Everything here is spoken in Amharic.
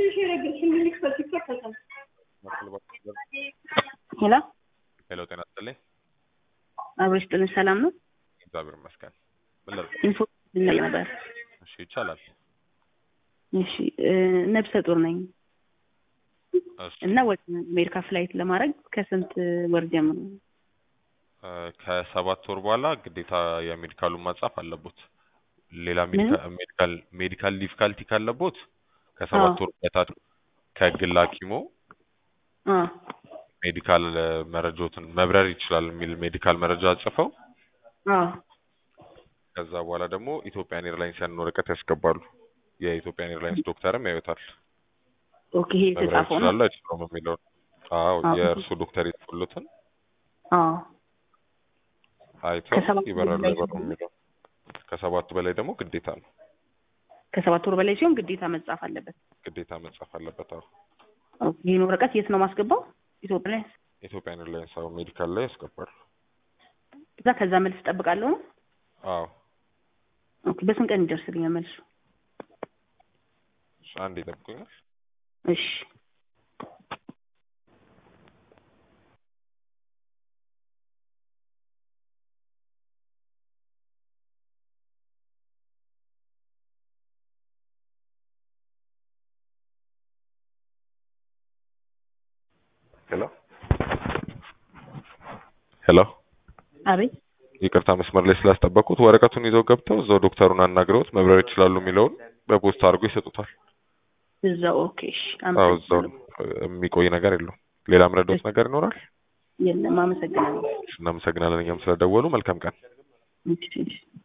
ሄሎ ሄሎ፣ ጤና ይስጥልኝ። አብሮሽ ጥልን ሰላም ነው? እግዚአብሔር ይመስገን። ምን ልርዳ? ኢንፎ ልናይ ነበር። እሺ፣ ይቻላል። እሺ እ ነብሰ ጡር ነኝ እሺ፣ እና ወደ አሜሪካ ፍላይት ለማድረግ ከስንት ወር ጀምሮ? እ ከሰባት ወር በኋላ ግዴታ የሜዲካሉን ማጻፍ አለቦት። ሌላ ምን? ሜዲካ- ሜዲካል ሜዲካል ዲፊካልቲ ካለቦት ከሰባት አዎ። ወር በታች ከግል ሐኪሞ አ ሜዲካል እ መረጃዎትን መብረር ይችላል የሚል ሜዲካል መረጃ ጽፈው አ ከዛ በኋላ ደግሞ ኢትዮጵያን ኤርላይንስ ያንን ወረቀት ያስገባሉ። የኢትዮጵያን ኤርላይንስ ዶክተርም ያዩታል። ኦኬ ይሄ መብረር የተጻፈው ነው? ይችላሉ አይችሉም የሚለውን። አዎ አዎ። የእርሱ ዶክተር የጽፉለትን አ አይተው ከሰባት ይበራሉ በላይ አይበሩም የሚለው ከሰባቱ በላይ ደግሞ ግዴታ ነው ከሰባት ወር በላይ ሲሆን ግዴታ መጻፍ አለበት። ግዴታ መጻፍ አለበት። አዎ ኦኬ ይሄን ወረቀት የት ነው ማስገባው? ኢትዮጵያ ላይ ኢትዮጵያን ኤርላይንስ አዎ ሜዲካል ላይ ያስገባሉ። እዛ ከዛ መልስ እጠብቃለሁ ነው? አዎ ኦኬ በስንት ቀን ይደርስልኛል መልሱ? እሺ፣ አንድ ይጠብቁኛል። እሺ ሄሎ ሄሎ፣ አቤት ይቅርታ መስመር ላይ ስላስጠበቁት ወረቀቱን ይዘው ገብተው እዛው ዶክተሩን አናግረውት መብረር ይችላሉ የሚለውን በፖስታ አድርጎ ይሰጡታል። እዛው ኦኬ እሺ አዎ እዛው አመሰግናለሁ። ነው። የሚቆይ ነገር የለውም። ሌላ ምረዳውት ነገር ይኖራል? የለም አመሰግናለሁ። እናመሰግናለን እኛም ስለደወሉ። መልካም ቀን። እሺ እሺ